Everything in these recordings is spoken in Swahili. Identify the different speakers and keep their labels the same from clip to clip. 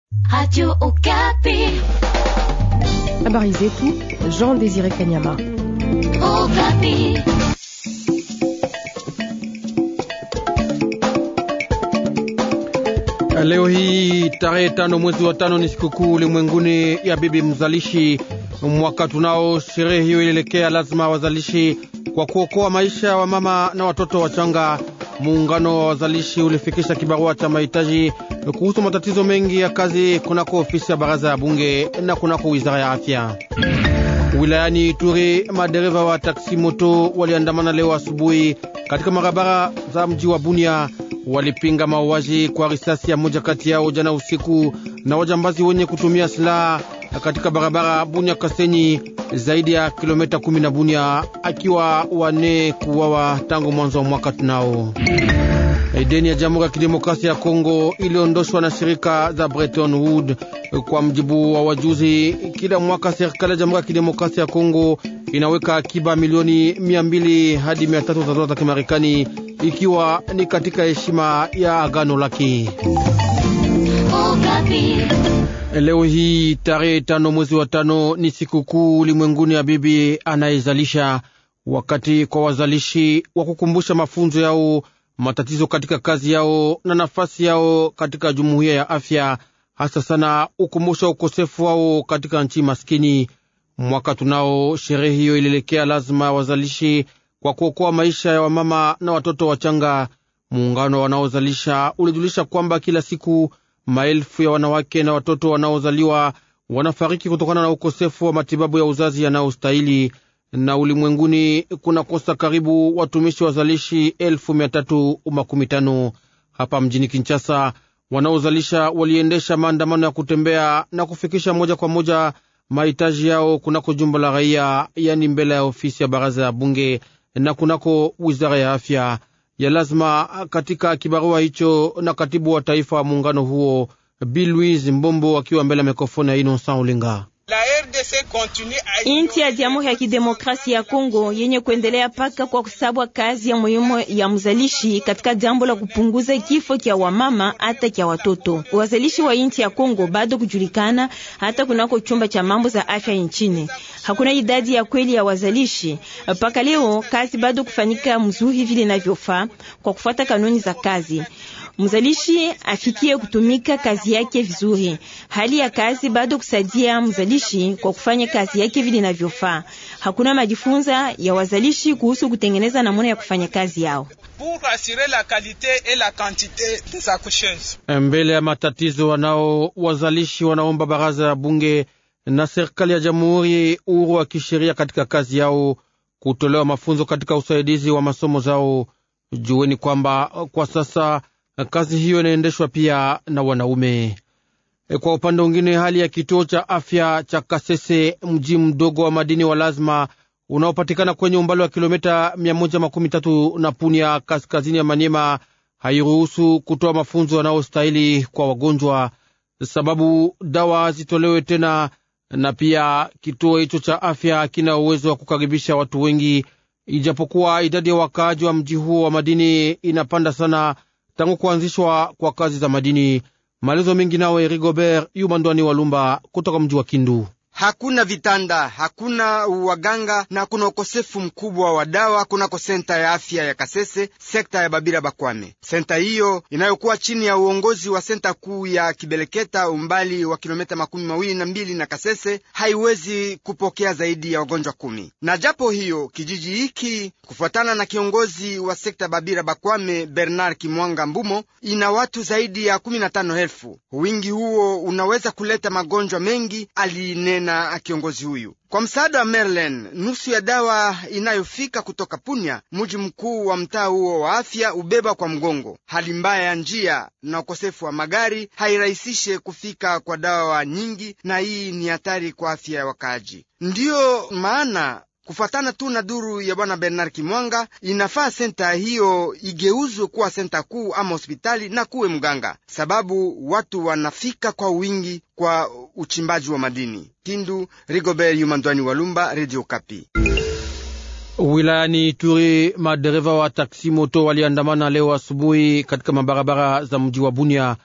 Speaker 1: Radio Okapi.
Speaker 2: Habari zetu Jean Désiré Kanyama.
Speaker 1: Okapi.
Speaker 3: Leo hii tarehe tano mwezi wa tano ni sikukuu ulimwenguni ya bibi mzalishi. Mwaka tunao sherehe hiyo ilielekea lazima wazalishi kwa kuokoa maisha wa mama na watoto wachanga. Muungano wa wazalishi ulifikisha kibarua cha mahitaji kuhusu matatizo mengi ya kazi kunako ofisi ya baraza ya bunge na kunako wizara ya afya. Wilayani Ituri, madereva wa taksi moto waliandamana leo asubuhi katika barabara za mji wa Bunia. Walipinga mauaji kwa risasi ya moja kati yao jana usiku na wajambazi wenye kutumia silaha katika barabara Bunia Kasenyi, zaidi ya kilomita kumi na Bunia, akiwa wane kuwawa tangu mwanzo wa mwaka tunao. Deni ya Jamhuri ya Kidemokrasia ya Kongo iliondoshwa na shirika za Bretton Woods. Kwa mjibu wa wajuzi, kila mwaka serikali ya Jamhuri ya Kidemokrasia ya Kongo inaweka akiba milioni mia mbili hadi mia tatu za dola za Kimarekani, ikiwa ni katika heshima ya agano lake. Leo hii tarehe tano mwezi wa tano ni sikukuu ulimwenguni ya bibi anayezalisha, wakati kwa wazalishi wa kukumbusha mafunzo yao, matatizo katika kazi yao na nafasi yao katika jumuiya ya afya, hasa sana ukumbusha ukosefu wao katika nchi maskini. Mwaka tunao sherehe hiyo ilielekea lazima ya wazalishi kwa kuokoa maisha ya wamama na watoto wachanga. Muungano wanaozalisha ulijulisha kwamba kila siku maelfu ya wanawake na watoto wanaozaliwa wanafariki kutokana na ukosefu wa matibabu ya uzazi yanayostahili, na ulimwenguni kunakosa karibu watumishi wazalishi elfu mia tatu makumi tano. Hapa mjini Kinshasa, wanaozalisha waliendesha maandamano ya kutembea na kufikisha moja kwa moja mahitaji yao kunako jumba la raia, yani mbele ya ofisi ya baraza ya bunge na kunako wizara ya afya ya lazima. Katika kibarua hicho na katibu wa taifa wa muungano huo Bi Louise Mbombo akiwa mbele ya mikrofoni ya Innocent Olinga.
Speaker 4: Inchi ya Jamhuri ya Kidemokrasia ya Kongo yenye kuendelea paka kwa kusabwa kazi ya muhimu ya mzalishi katika jambo la kupunguza kifo kya wamama hata kya watoto. Wazalishi wa inchi ya Kongo bado kujulikana hata kunako chumba cha mambo za afya nchini. Hakuna idadi ya kweli ya wazalishi paka leo. Kazi bado kufanyika mzuri vile inavyofaa kwa kufuata kanuni za kazi. Mzalishi afikie kutumika kazi yake vizuri. Hali ya kazi bado kusaidia mzalishi kwa kufanya kazi yake vile inavyofaa. Hakuna majifunza ya wazalishi kuhusu kutengeneza namna ya kufanya kazi yao.
Speaker 3: Mbele ya matatizo wanao wazalishi wanaomba baraza ya bunge na serikali ya jamhuri uhuru wa kisheria katika kazi yao, kutolewa mafunzo katika usaidizi wa masomo zao. Jueni kwamba kwa sasa kazi hiyo inaendeshwa pia na wanaume. Kwa upande mwingine, hali ya kituo cha afya cha Kasese, mji mdogo wa madini wa lazima unaopatikana kwenye umbali wa kilomita mia moja makumi tatu na Punia, kaskazini ya Manyema, hairuhusu kutoa mafunzo yanayostahili kwa wagonjwa, sababu dawa hazitolewe tena, na pia kituo hicho cha afya kina uwezo wa kukaribisha watu wengi, ijapokuwa idadi ya wakaaji wa mji huo wa madini inapanda sana tangu kuanzishwa kwa kazi za madini. Maelezo mengi nawe Rigobert Yumandwani Walumba kutoka mji wa Kindu.
Speaker 5: Hakuna vitanda, hakuna waganga na kuna ukosefu mkubwa wa dawa kunako senta ya afya ya Kasese, sekta ya Babira Bakwame. Senta hiyo inayokuwa chini ya uongozi wa senta kuu ya Kibeleketa, umbali wa kilomita makumi mawili na mbili na Kasese, haiwezi kupokea zaidi ya wagonjwa kumi. Na japo hiyo kijiji hiki, kufuatana na kiongozi wa sekta ya Babira Bakwame Bernard Kimwanga Mbumo, ina watu zaidi ya kumi na tano elfu. Wingi huo unaweza kuleta magonjwa mengi, alinena na kiongozi huyu. Kwa msaada wa Merlin, nusu ya dawa inayofika kutoka Punya, mji mkuu wa mtaa huo wa afya, ubeba kwa mgongo. Hali mbaya ya njia na ukosefu wa magari hairahisishe kufika kwa dawa nyingi, na hii ni hatari kwa afya ya wakaaji. Ndiyo maana kufuatana tu na duru ya bwana Bernard Kimwanga, inafaa senta hiyo igeuzwe kuwa senta kuu ama hospitali na kuwe mganga, sababu watu wanafika kwa wingi kwa uchimbaji wa madini. Kindu, Rigobert Yumandwani Walumba, Radio Kapi.
Speaker 3: Wilayani Ituri, madereva wa taksi moto waliandamana leo asubuhi katika mabarabara za mji wa Bunia.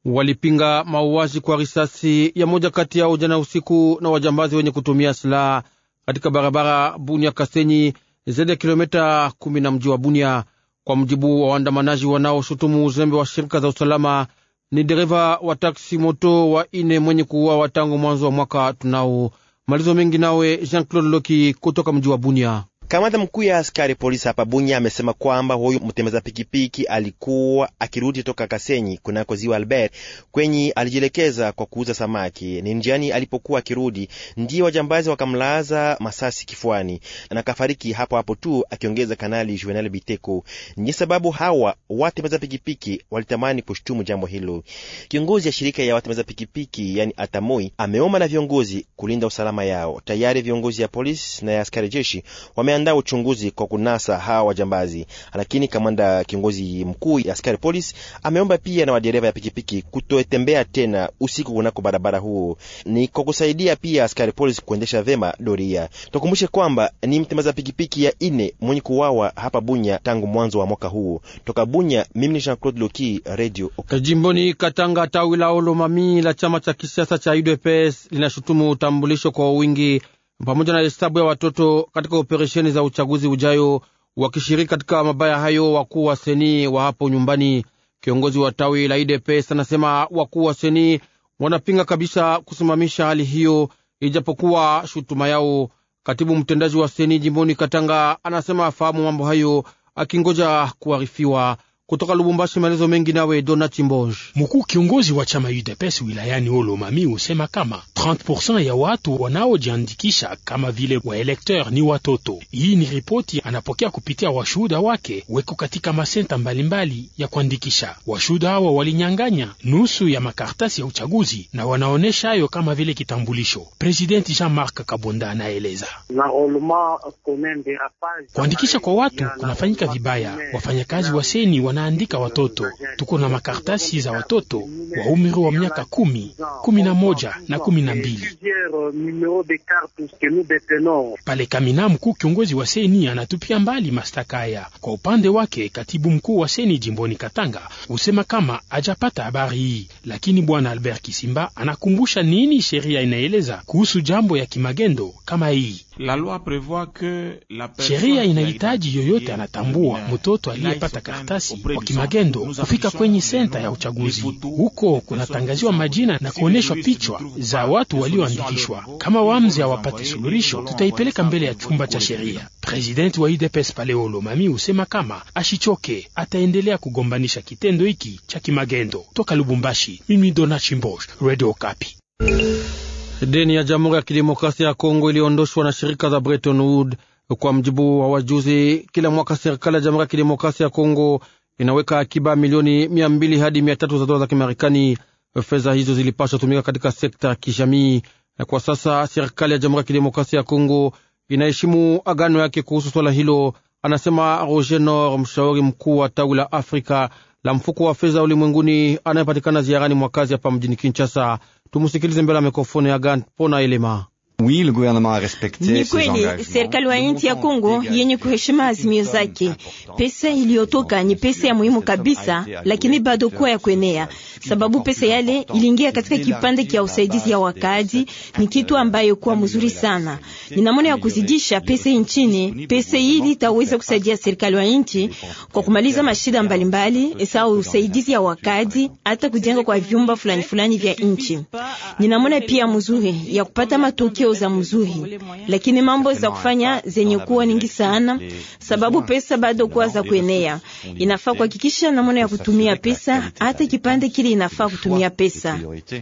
Speaker 3: walipinga mauaji kwa risasi ya moja kati yao jana usiku na wajambazi wenye kutumia silaha katika barabara Bunia Kasenyi, zaidi ya kilomita kumi na mji wa Bunia. Kwa mujibu wa waandamanaji wanaoshutumu uzembe wa shirika za usalama, ni dereva wa taksi moto wa ine mwenye kuuawa tangu mwanzo wa mwaka tunao. Malizo mengi nawe Jean Claude Loki kutoka mji wa Bunia.
Speaker 6: Kamanda mkuu ya askari polisi hapa Bunya amesema kwamba huyu mtembeza pikipiki alikuwa akirudi toka Kasenyi kunako ziwa Albert kwenye alijielekeza kwa kuuza samaki. Ni njiani alipokuwa akirudi ndiye wajambazi wakamlaza masasi kifuani na kafariki hapo hapo tu, akiongeza Kanali Juvenal Biteko. Ni sababu hawa watembeza pikipiki walitamani kushtumu jambo hilo. Kiongozi ya shirika ya watembeza pikipiki yani Atamoi ameomba na viongozi kulinda usalama yao. Tayari viongozi ya polisi na ya askari jeshi wame andaa uchunguzi kwa kunasa hawa wajambazi, lakini kamanda kiongozi mkuu ya askari polisi ameomba pia na wadereva ya pikipiki kutotembea tena usiku kunako barabara huo, ni kwa kusaidia pia askari polisi kuendesha vema doria. Tukumbushe kwamba ni mtembeza pikipiki ya ine mwenye kuwawa hapa Bunya tangu mwanzo wa mwaka huu. Toka Bunya, mimi ni Jean Claude Loki, Radio
Speaker 3: Jimboni Katanga, tawi la Olomami la chama cha kisiasa cha UDPS linashutumu utambulisho kwa wingi pamoja na hesabu ya watoto katika operesheni za uchaguzi ujayo, wakishiriki katika mabaya hayo wakuu wa seni wa hapo nyumbani. Kiongozi wa tawi la IDPS anasema wakuu wa seni wanapinga kabisa kusimamisha hali hiyo, ijapokuwa shutuma yao. Katibu mtendaji wa seni jimboni Katanga anasema afahamu mambo hayo, akingoja kuarifiwa. Kutoka Lubumbashi, maelezo mengi nawe Dona Chimboj.
Speaker 7: Mkuu kiongozi wa chama UDPS wilayani Olomami husema kama 30% ya watu wanaojiandikisha kama vile waelekteur ni watoto. Hii ni ripoti anapokea kupitia washuhuda wake weko katika masenta mbalimbali ya kuandikisha. Washuhuda hawa walinyang'anya nusu ya makartasi ya uchaguzi na wanaonesha hayo kama vile kitambulisho. Presidenti Jean-Marc Kabonda anaeleza kuandikisha kwa watu kunafanyika vibaya. Wafanyakazi wa seni wanaandika watoto. Tuko na makartasi za watoto wa umri wa miaka kumi, kumi na moja na kumi na mbili. Pale Kamina, mkuu kiongozi wa seni anatupia mbali mashtaka haya. Kwa upande wake, katibu mkuu wa seni jimboni Katanga husema kama hajapata habari hii, lakini bwana Albert Kisimba anakumbusha nini sheria inaeleza kuhusu jambo ya kimagendo kama hii. Sheria inahitaji yoyote anatambua mtoto aliyepata karatasi wa kimagendo kufika kwenye senta ya uchaguzi. Huko kunatangaziwa majina na kuonyeshwa pichwa za watu walioandikishwa. Kama wamzi hawapate suluhisho, tutaipeleka mbele ya chumba cha sheria. Presidenti wa UDPS pale Olomami husema kama ashichoke, ataendelea kugombanisha kitendo hiki cha kimagendo. Toka Lubumbashi, mimi Dona Chimbosh, Radio Okapi.
Speaker 3: Deni ya Jamhuri ya Kidemokrasia ya Kongo iliondoshwa na shirika za Bretton Woods. Kwa mjibu wa wajuzi, kila mwaka serikali ya Jamhuri ya Kidemokrasia ya Kongo inaweka akiba milioni mia mbili hadi mia tatu za dola za Kimarekani. Fedha hizo zilipaswa tumika katika sekta ya kijamii. Kwa sasa serikali ya Jamhuri ya Kidemokrasia ya Kongo inaheshimu agano yake kuhusu swala hilo, anasema Roger Nor, mshauri mkuu wa tawi la Afrika la mfuko wa fedha ulimwenguni anayepatikana ziarani mwakazi hapa mjini Kinshasa. Tumusikilize mbele ya mikrofoni ya Gan Pona Elema.
Speaker 8: Oui, le gouvernement a respecté
Speaker 4: Ni kweli serikali wa nchi ya Kongo yenye kuheshima azimio zake. Pesa iliyotoka ni pesa ya muhimu kabisa, lakini bado kuwa ya kuenea, sababu pesa yale iliingia katika kipande cha usaidizi ya wakaaji. Ni kitu ambayo kuwa mzuri sana, ni namna ya kuzidisha pesa nchini. Pesa hili itaweza kusaidia serikali wa nchi kwa kumaliza mashida mbalimbali, sawa usaidizi ya wakaaji, hata kujenga kwa vyumba fulani fulani vya nchi. Ni namna pia mzuri ya kupata matokeo za mzuri, lakini mambo za kufanya zenye kuwa nyingi sana, sababu pesa bado kuwa za kuenea. Inafaa kuhakikisha namna ya kutumia pesa, hata kipande kile inafaa kutumia pesa.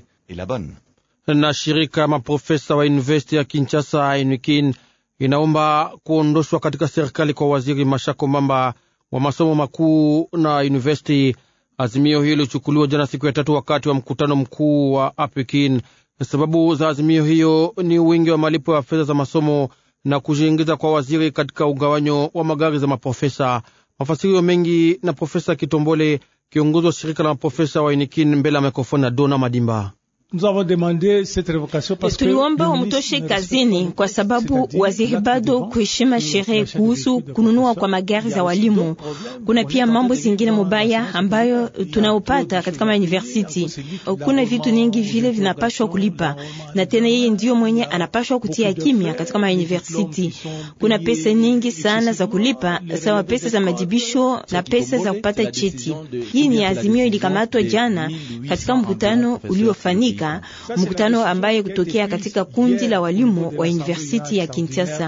Speaker 3: Na shirika maprofesa wa university ya Kinshasa UNIKIN inaomba kuondoshwa katika serikali kwa waziri Mashako Mamba wa masomo makuu na university. Azimio hilo lichukuliwa jana siku ya tatu wakati wa mkutano mkuu wa APEKIN. Sababu za azimio hiyo ni wingi wa malipo ya fedha za masomo na kujiingiza kwa waziri katika ugawanyo wa magari za maprofesa. Mafasirio mengi na Profesa Kitombole, kiongozi wa shirika la maprofesa wa UNIKIN, mbele ya mikrofoni ya Dona Madimba.
Speaker 4: Tuliomba wamtoshe kazini kwa sababu waziri bado kuheshima sherehe kuhusu kununua kwa magari za walimu. Kuna pia mambo zingine mubaya ambayo tunaopata katika mauniversity. Kuna vitu nyingi vile vinapashwa kulipa, na tena yeye ndio mwenye anapashwa kutia kimya katika mauniversity. Kuna pesa nyingi sana za kulipa, sawa pesa za majibisho na pesa za kupata cheti. Hii ni azimio ilikamatwa jana katika mkutano uliofanyika mkutano ambaye kutokea katika kundi la walimu wa university ya Kinshasa.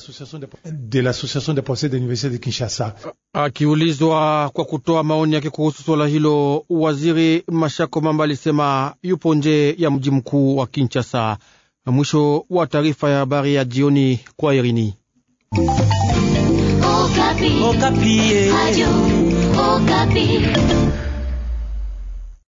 Speaker 3: Akiulizwa kwa kutoa maoni yake kuhusu swala hilo, waziri Mashako Mamba alisema yupo nje ya mji mkuu wa Kinshasa. Mwisho wa taarifa ya habari ya jioni kwa Irini.
Speaker 1: Okapi. Okapi. Radio Okapi.